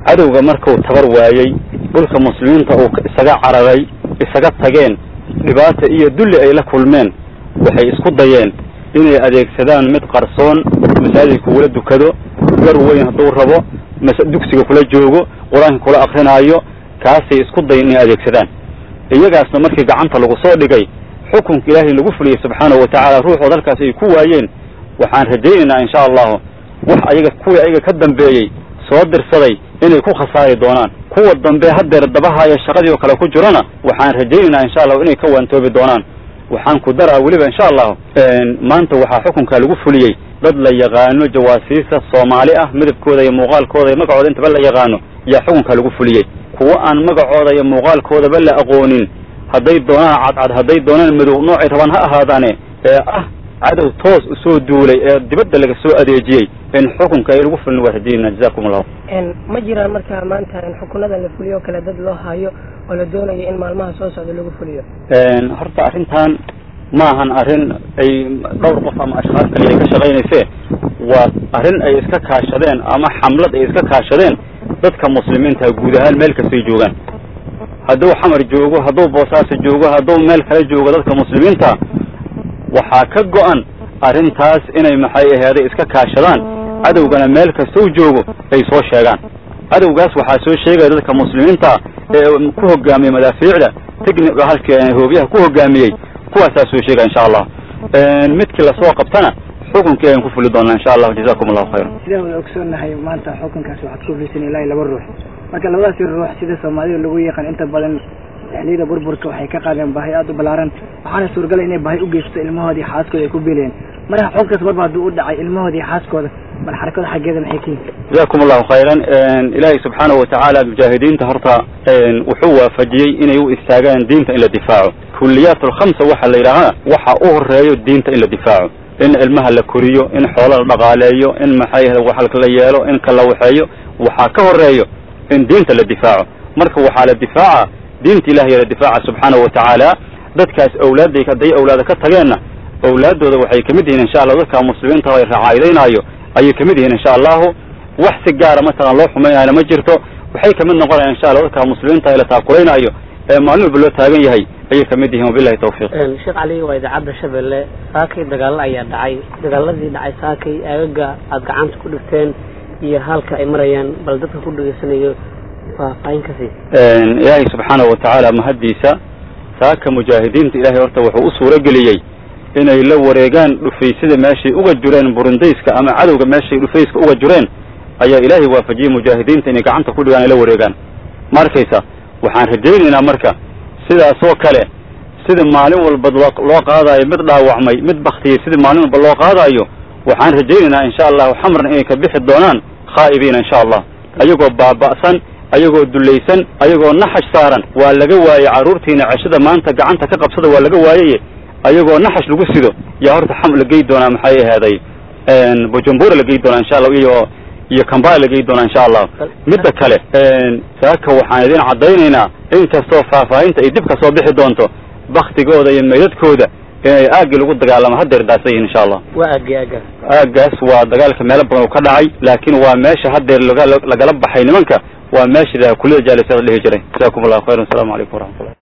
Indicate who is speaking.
Speaker 1: cadowga markuu tabar waayey dhulka muslimiinta uu isaga cararay isaga tageen dhibaata iyo dulli ay la kulmeen waxay isku dayeen inay adeegsadaan mid qarsoon masaajidka kula dukado gar weyn hadduu rabo dugsiga kula joogo qur-aanka kula akrinaayo kaasay isku dayen inay adeegsadaan iyagaasna markii gacanta lagu soo dhigay xukunka ilaahay lagu fuliyey subxaanahu watacaala ruuxood halkaas ay ku waayeen waxaan rajaynaynaa insha allahu wax ayaga kuwii ayaga ka dambeeyey soo dirsaday inay ku khasaari doonaan kuwa dambe haddeer dabahaya shaqadii oo kale ku jirana waxaan rajaynaynaa insha allahu inay ka waantoobi doonaan waxaan ku daraa weliba insha allahu maanta waxaa xukunka lagu fuliyey dad la yaqaano jawaasiisa soomaali ah midabkooda iyo muuqaalkooda iyo magacooda intaba la yaqaano yaa xukunka lagu fuliyey kuwo aan magacooda iyo muuqaalkoodaba la aqoonin hadday doonaan cadcad hadday doonaan madow noocay rabaan ha ahaadaane ee ah cadow toos usoo duulay ee dibadda laga soo adeejiyey in xukunka ay lagu fulin waa rajayna jazakum allahu
Speaker 2: ma jiraan marka maanta in xukunada la fuliyo o kale dad loo hayo oo la doonayo in maalmaha soo socda lagu fuliyo
Speaker 1: horta arrintan maahan arrin ay dhowr qof ama ashkhaas kaliya ay ka shaqaynayse waa arrin ay iska kaashadeen ama xamlad ay iska kaashadeen dadka muslimiinta guud ahaan meel kastay joogaan hadduu xamar joogo hadduu boosaaso joogo hadduu meel kale joogo dadka muslimiinta waxaa ka go-an arrintaas inay maxay aheeday iska kaashadaan cadowgana meel kastou joogo ay soo sheegaan cadowgaas waxaa soo sheegaya dadka muslimiinta ee ku hogaamiyey madaafiicda techniga halka hoobiyaha ku hogaamiyey kuwaasaa soo sheegaya insha allah midkii lasoo qabtana xukunkii ayaan ku fuli doonaa insha allah jazakum allahu khayran
Speaker 3: sidaan wada ogsoonnahay maanta xukunkaas waxaad ku fulisan ilaa laba ruux marka labadaasi ruux sida soomaalida lagu yaqaan inta badan xiliyada burburka waxay ka qaadeen baahi aada u balaaran waxaana suuragala inay baahi u geysto ilmahoodii xaaskooda ay ku biilayeen marka xukunkaas marba hadduu u dhacay ilmahoodii xaaskooda bal xarakada xaggeeda maxay ka yihin
Speaker 1: jazakum allahu khayran ilaahay subxaanahu watacaala mujaahidiinta horta wuxuu waafajiyey inay u istaagaan diinta in la difaaco kuliyaat alkhamsa waxaa la yidhaahaa waxa u horeeyo diinta in la difaaco in ilmaha la koriyo in xoola la dhaqaaleeyo in maxay wax la yeelo in kala waxeeyo waxaa ka horeeyo in diinta la difaaco marka waxaa la difaaca diinta ilahiy la difaaca subxaanahu watacaala dadkaas awlaadday hadday awlaada ka tageenna awlaaddooda waxay kamid yihiin insha allah dadka muslimiinta ay racaayidaynaayo ayay kamid yihiin insha allahu wax si gaara mataqan loo xumaynayna ma jirto waxay kamid noqonayaan insha allah dadka muslimiinta la taakulaynaayo ee maalin walba loo taagan yahay ayay kamid yihiin wabilahi tawfiiq
Speaker 4: sheekh cali waa idaacadda shabeelle saakay dagaalo ayaa dhacay dagaaladii dhacay saakay aagaga aada gacanta ku dhigteen iyo halka ay marayaan bal dadka ku dhegeysanayo faahfaahin ka sii
Speaker 1: ilaahay subxaanahu watacaala mahaddiisa saaka mujaahidiinta ilaahay horta wuxuu u suuro geliyey inay la wareegaan dhufaysyada meeshay uga jureen burundayska ama cadowga meeshay dhufayska uga jureen ayaa ilaahay waafajiyey mujaahidiinta inay gacanta ku dhigaan ay la wareegaan ma arkaysa waxaan rajaynaynaa marka sidaasoo kale sida maalin walba loo qaadaayo mid dhaawacmay mid baktiyey sida maalin walba loo qaadaayo waxaan rajaynaynaa insha allahu xamarna inay ka bixi doonaan khaa'ibiina insha allah ayagoo baaba'san ayagoo dulaysan ayagoo naxash saaran waa laga waayey carruurtiina ceshada maanta gacanta ka qabsada waa laga waayaye ayagoo naxash lagu sido yaa horta xam la gey doonaa maxay aheeday bujumbura la gey doonaa insha allah iyo iyo kambala la gey doonaa insha allah midda kale saaka waxaan idin caddaynaynaa in kastoo faahfaahinta ay dib ka soo bixi doonto baktigooda iyo meydadkooda inay aagii lagu dagaalamo haddeer daasa yihin insha allah
Speaker 4: waa aagi aagaas
Speaker 1: aagaas waa dagaalka meelo badan uu ka dhacay laakiin waa meesha haddeer laga lagala baxay nimanka waa meesha kulida jaalisada dhihi jiray jazakum allahu khayran asalamu calaykum waraxmatullah